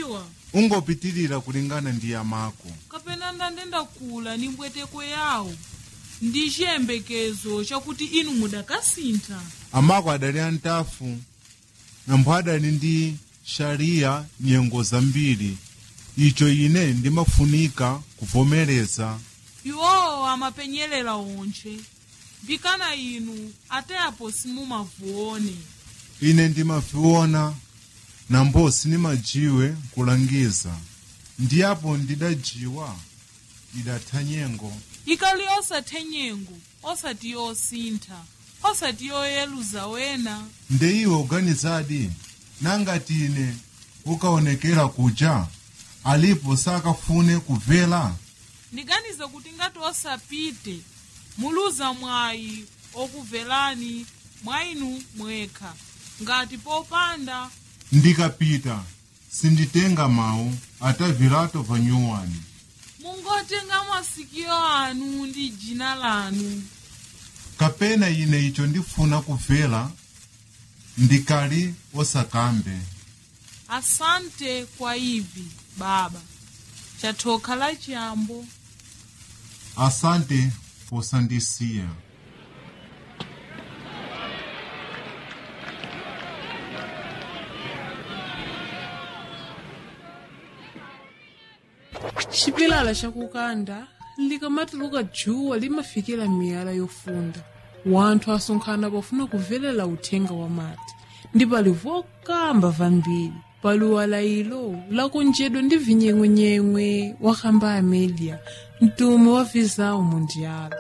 ndidziwa ungopitirira kulingana ndi yamako kapena ndandendakula ni mbweteko yawo ndi chiyembekezo chakuti inu mudakasintha amako adali antafu nampho adali ndi shariya nyengo zambiri icho ine ndimafunika kuvomereza iwowo amapenyerera onche mbikana inu ateapo simumavuone ine ndimaviona nambo sinimajiwe kulangiza ndiyapo ndidajiwa idatha nyengo ikali osathe nyengo osati yosintha osati yoyeluza wena nde iwe uganizadi nangati ine ukaonekera kuja alipo sakafune kubvera ndiganize kuti ngati osapite muluza mwayi okubverani mwayinu mwekha ngati popanda ndikapita sinditenga mawu atavirato vanyuwani mungotenga masikio anu ndi jina lanu kapena ine icho ndifuna kubvera ndikali osakambe asante kwa ivi baba chathoka la chiyambo asante posandisiya xipilala xa kukanda likamatuluka djuwa limafikira miyala yofunda wanthu asonkhana pofuna kuvelela uthenga wa mati ndi pali vokamba vambiri pali walayilo lakonjedwa ndi vinyengwenyengwe wakamba amelia mtumu wa vizawu mundiala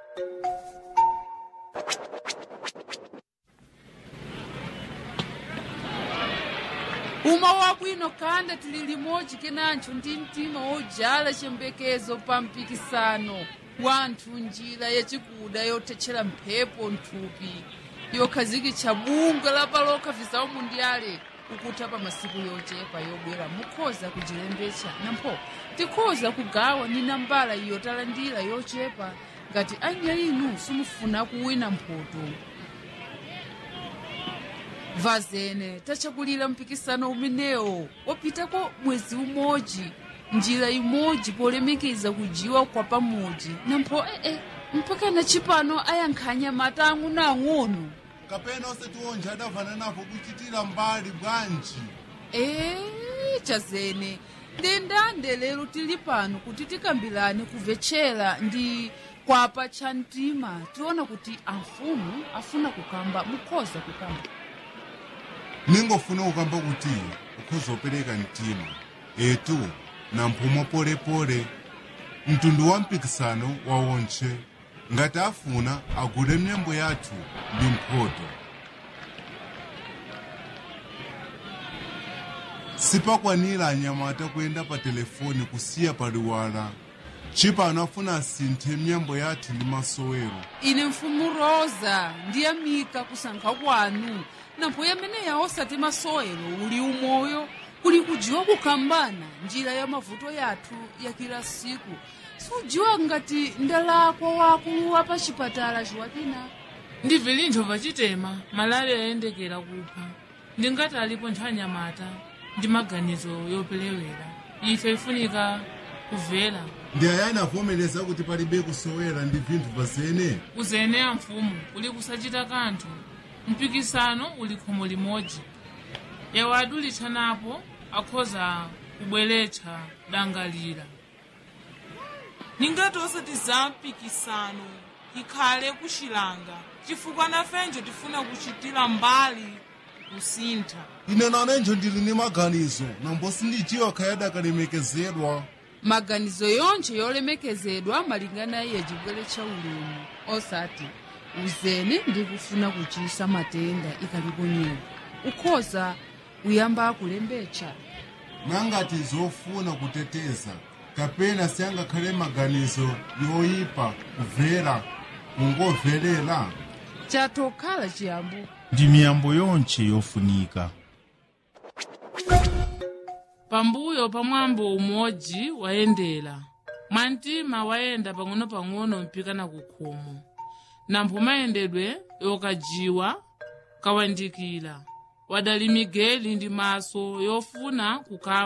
uma wabwino kanda tili limodzi kenancho ndi mtima wojala chiyembekezo pa mpikisano wanthu njira yachikuda yothetchera mphepo nthupi yokhazikitsa bungwe lapaloka vizawu mundiale ukutha pa masiku yochepa yobwera mukhoza kuchilembetsa nampho tikhoza kugawa ni nambala iyo talandira yochepa ngati anya inu simufuna kuwina mphoto vazene tachakulira mpikisano umenewo wapitako mwezi umodzi njira imodzi polemekeza kujiwa kwa pamodzi nampho ee mpaka na chipano ayankhanya mata ang'onoang'ono kapena osati onje adavana napo kuchitira mbali bwanji ee chazene ndendande lero tili pano kuti tikambirane kumvetchera ndi kwapa cha mtima tiona kuti amfumu afuna kukamba mukhoza kukamba ningofuna kukamba kuti ukhoza opereka mtima etu na mphumo polepole mtundu wa mpikisano wawontche ngati afuna agule myembo yathu ndi mphoto sipakwanira anyamata kuyenda pa telefoni kusiya paliwala chipano afuna asinthe myembo yathu ndi masowero ine mfumu rosa ndiyamika kusankha kwanu nampho yameneya osati masowero uli umoyo kuli kujiwa kukambana njira ya mavuto yathu ya kila siku sujiwa ngati ndalakwa wakulu wa pa chipatala chiwatina ndi vilintho vachitema malale ayendekera kupha ndingati alipo nthanyamata ndi maganizo yopelewera ife ifunika kuvela ndi ayani avomereza kuti palibe kusowera ndi vinthu pazene kuzeneya mfumu uli kusachita kanthu mpikisano uli khomo limodzi yawo adulitsanapo akhoza kubweretsa dangalira ningati osati za mpikisano ikhale kuxilanga chifukwa nafenjo tifuna kuchitira mbali kusintha ine nanenjo ndili ni maganizo nambo sindijiwa khayadi akalemekezedwa maganizo yonse yolemekezedwa malingana ya chibwere cha ulemu osati uzene ndi kufuna kuchisa matenda ikalipo nyewo ukhoza kuyamba kulembetsa nangati zofuna kuteteza kapena siyangakhale maganizo yoyipa kuvera kungovelela chatokhala chiyambo ndi miyambo yonche yofunika pambuyo pa mwambo umodzi wayendera mwantima wayenda pang'ono-pang'ono mpikana ku khomo nampho mayendedwe yokajiwa kawandikira wadali migeli ndi maso yofuna kukamba